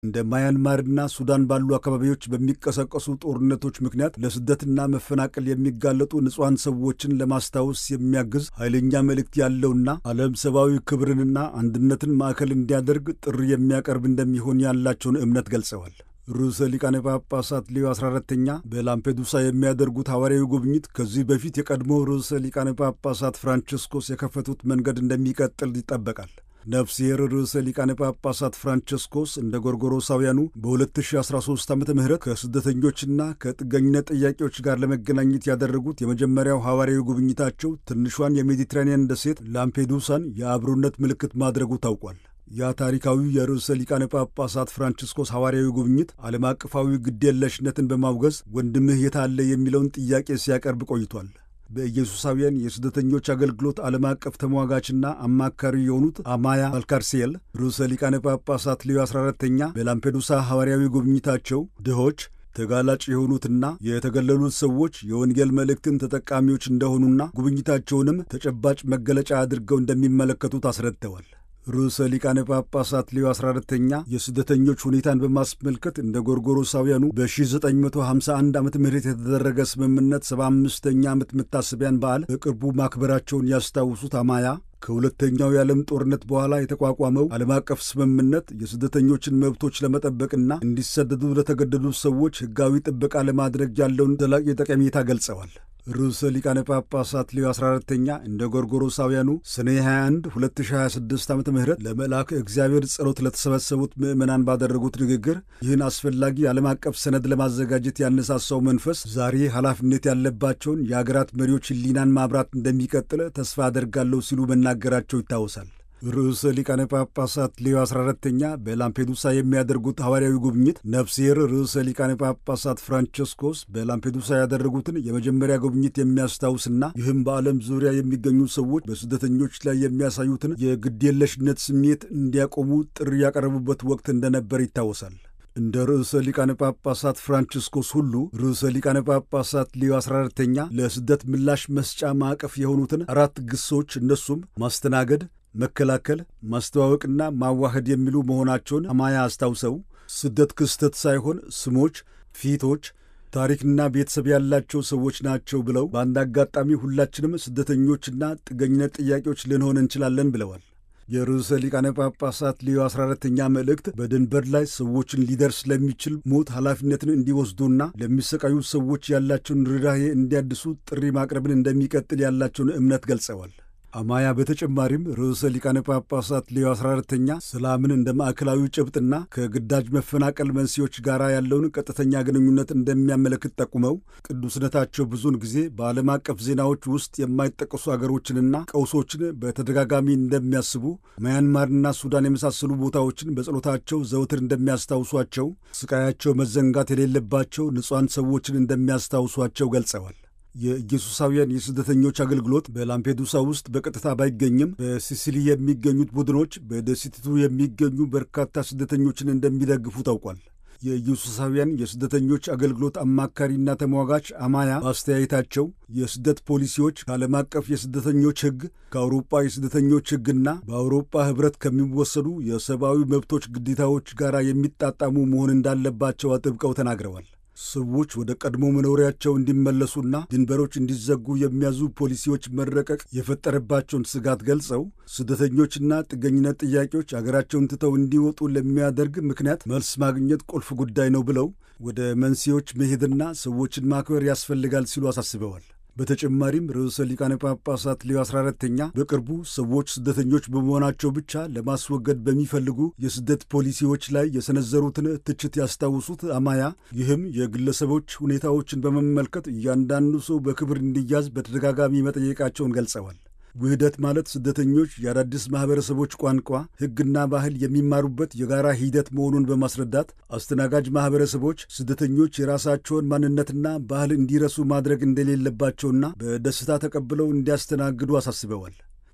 እንደ ማያንማርና ሱዳን ባሉ አካባቢዎች በሚቀሰቀሱ ጦርነቶች ምክንያት ለስደትና መፈናቀል የሚጋለጡ ንጹሐን ሰዎችን ለማስታወስ የሚያግዝ ኃይለኛ መልእክት ያለውና ዓለም ሰብአዊ ክብርንና አንድነትን ማዕከል እንዲያደርግ ጥሪ የሚያቀርብ እንደሚሆን ያላቸውን እምነት ገልጸዋል። ርዕሰ ሊቃነ ጳጳሳት ሌዮ 14ተኛ በላምፔዱሳ የሚያደርጉት ሐዋርያዊ ጉብኝት ከዚህ በፊት የቀድሞ ርዕሰ ሊቃነ ጳጳሳት ፍራንቸስኮስ የከፈቱት መንገድ እንደሚቀጥል ይጠበቃል። ነፍስሔር ርዕሰ ሊቃነ ጳጳሳት ፍራንቸስኮስ እንደ ጎርጎሮሳውያኑ በ2013 ዓ ም ከስደተኞችና ከጥገኝነት ጥያቄዎች ጋር ለመገናኘት ያደረጉት የመጀመሪያው ሐዋርያዊ ጉብኝታቸው ትንሿን የሜዲትራኒያን ደሴት ላምፔዱሳን የአብሮነት ምልክት ማድረጉ ታውቋል። ያ ታሪካዊ የርዕሰ ሊቃነ ጳጳሳት ፍራንቺስኮስ ሐዋርያዊ ጉብኝት ዓለም አቀፋዊ ግዴለሽነትን በማውገዝ ወንድምህ የታለ የሚለውን ጥያቄ ሲያቀርብ ቆይቷል። በኢየሱሳውያን የስደተኞች አገልግሎት ዓለም አቀፍ ተሟጋችና አማካሪ የሆኑት አማያ አልካርሲየል ርዕሰ ሊቃነ ጳጳሳት ሌዮ 14ተኛ በላምፔዱሳ ሐዋርያዊ ጉብኝታቸው ድሆች ተጋላጭ የሆኑትና የተገለሉት ሰዎች የወንጌል መልእክትን ተጠቃሚዎች እንደሆኑና ጉብኝታቸውንም ተጨባጭ መገለጫ አድርገው እንደሚመለከቱት አስረድተዋል። ርዕሰ ሊቃነ ጳጳሳት ሌዮ 14ተኛ የስደተኞች ሁኔታን በማስመልከት እንደ ጎርጎሮሳውያኑ በ1951 ዓ ም የተደረገ ስምምነት 75ኛ ዓመት መታሰቢያን በዓል በቅርቡ ማክበራቸውን ያስታውሱት አማያ ከሁለተኛው የዓለም ጦርነት በኋላ የተቋቋመው ዓለም አቀፍ ስምምነት የስደተኞችን መብቶች ለመጠበቅና እንዲሰደዱ ለተገደዱት ሰዎች ሕጋዊ ጥበቃ ለማድረግ ያለውን ዘላቂ ጠቀሜታ ገልጸዋል። ርዕሰ ሊቃነ ጳጳሳት ሌዮ 14ተኛ እንደ ጎርጎሮሳውያኑ ሰኔ 21 2026 ዓ ም ለመልአከ እግዚአብሔር ጸሎት ለተሰበሰቡት ምዕመናን ባደረጉት ንግግር ይህን አስፈላጊ ዓለም አቀፍ ሰነድ ለማዘጋጀት ያነሳሳው መንፈስ ዛሬ ኃላፊነት ያለባቸውን የአገራት መሪዎች ሕሊናን ማብራት እንደሚቀጥል ተስፋ አደርጋለሁ ሲሉ መናገራቸው ይታወሳል። ርዕሰ ሊቃነ ጳጳሳት ሌዮ 14ተኛ በላምፔዱሳ የሚያደርጉት ሐዋርያዊ ጉብኝት ነፍሴር ርዕሰ ሊቃነ ጳጳሳት ፍራንቸስኮስ በላምፔዱሳ ያደረጉትን የመጀመሪያ ጉብኝት የሚያስታውስና ይህም በዓለም ዙሪያ የሚገኙ ሰዎች በስደተኞች ላይ የሚያሳዩትን የግድየለሽነት ስሜት እንዲያቆሙ ጥሪ ያቀረቡበት ወቅት እንደነበር ይታወሳል። እንደ ርዕሰ ሊቃነ ጳጳሳት ፍራንቺስኮስ ሁሉ ርዕሰ ሊቃነ ጳጳሳት ሌዮ 14ተኛ ለስደት ምላሽ መስጫ ማዕቀፍ የሆኑትን አራት ግሶች እነሱም ማስተናገድ መከላከል፣ ማስተዋወቅና ማዋሃድ የሚሉ መሆናቸውን አማያ አስታውሰው ስደት ክስተት ሳይሆን ስሞች፣ ፊቶች፣ ታሪክና ቤተሰብ ያላቸው ሰዎች ናቸው ብለው በአንድ አጋጣሚ ሁላችንም ስደተኞችና ጥገኝነት ጥያቄዎች ልንሆን እንችላለን ብለዋል። የርዕሰ ሊቃነ ጳጳሳት ሌዮ 14ተኛ መልእክት በድንበር ላይ ሰዎችን ሊደርስ ለሚችል ሞት ኃላፊነትን እንዲወስዱና ለሚሰቃዩ ሰዎች ያላቸውን ርኅራኄ እንዲያድሱ ጥሪ ማቅረብን እንደሚቀጥል ያላቸውን እምነት ገልጸዋል። አማያ በተጨማሪም ርዕሰ ሊቃነ ጳጳሳት ሌዮ 14ተኛ ሰላምን እንደ ማዕከላዊ ጭብጥና ከግዳጅ መፈናቀል መንስኤዎች ጋር ያለውን ቀጥተኛ ግንኙነት እንደሚያመለክት ጠቁመው ቅዱስነታቸው ብዙውን ጊዜ በዓለም አቀፍ ዜናዎች ውስጥ የማይጠቀሱ አገሮችንና ቀውሶችን በተደጋጋሚ እንደሚያስቡ፣ ማያንማርና ሱዳን የመሳሰሉ ቦታዎችን በጸሎታቸው ዘውትር እንደሚያስታውሷቸው፣ ስቃያቸው መዘንጋት የሌለባቸው ንጹሐን ሰዎችን እንደሚያስታውሷቸው ገልጸዋል። የኢየሱሳውያን የስደተኞች አገልግሎት በላምፔዱሳ ውስጥ በቀጥታ ባይገኝም በሲሲሊ የሚገኙት ቡድኖች በደሴቲቱ የሚገኙ በርካታ ስደተኞችን እንደሚደግፉ ታውቋል። የኢየሱሳውያን የስደተኞች አገልግሎት አማካሪና ተሟጋች አማያ በአስተያየታቸው የስደት ፖሊሲዎች ከዓለም አቀፍ የስደተኞች ሕግ ከአውሮጳ የስደተኞች ሕግና በአውሮጳ ኅብረት ከሚወሰዱ የሰብአዊ መብቶች ግዴታዎች ጋር የሚጣጣሙ መሆን እንዳለባቸው አጥብቀው ተናግረዋል። ሰዎች ወደ ቀድሞ መኖሪያቸው እንዲመለሱና ድንበሮች እንዲዘጉ የሚያዙ ፖሊሲዎች መረቀቅ የፈጠረባቸውን ስጋት ገልጸው ስደተኞችና ጥገኝነት ጥያቄዎች አገራቸውን ትተው እንዲወጡ ለሚያደርግ ምክንያት መልስ ማግኘት ቁልፍ ጉዳይ ነው ብለው ወደ መንስኤዎች መሄድና ሰዎችን ማክበር ያስፈልጋል ሲሉ አሳስበዋል። በተጨማሪም ርዕሰ ሊቃነ ጳጳሳት ሌዮ 14ተኛ በቅርቡ ሰዎች ስደተኞች በመሆናቸው ብቻ ለማስወገድ በሚፈልጉ የስደት ፖሊሲዎች ላይ የሰነዘሩትን ትችት ያስታውሱት አማያ ይህም የግለሰቦች ሁኔታዎችን በመመልከት እያንዳንዱ ሰው በክብር እንዲያዝ በተደጋጋሚ መጠየቃቸውን ገልጸዋል። ውህደት ማለት ስደተኞች የአዳዲስ ማኅበረሰቦች ቋንቋ፣ ሕግና ባህል የሚማሩበት የጋራ ሂደት መሆኑን በማስረዳት አስተናጋጅ ማኅበረሰቦች ስደተኞች የራሳቸውን ማንነትና ባህል እንዲረሱ ማድረግ እንደሌለባቸውና በደስታ ተቀብለው እንዲያስተናግዱ አሳስበዋል።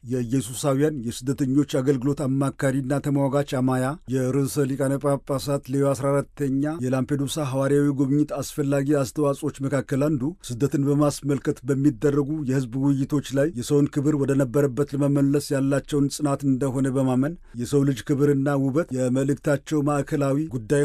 የኢየሱሳውያን የስደተኞች አገልግሎት አማካሪና ተሟጋች አማያ የርዕሰ ሊቃነ ጳጳሳት ሌዮ 14ተኛ የላምፔዱሳ ሐዋርያዊ ጉብኝት አስፈላጊ አስተዋጽኦች መካከል አንዱ ስደትን በማስመልከት በሚደረጉ የሕዝብ ውይይቶች ላይ የሰውን ክብር ወደ ነበረበት ለመመለስ ያላቸውን ጽናት እንደሆነ በማመን የሰው ልጅ ክብርና ውበት የመልእክታቸው ማዕከላዊ ጉዳይ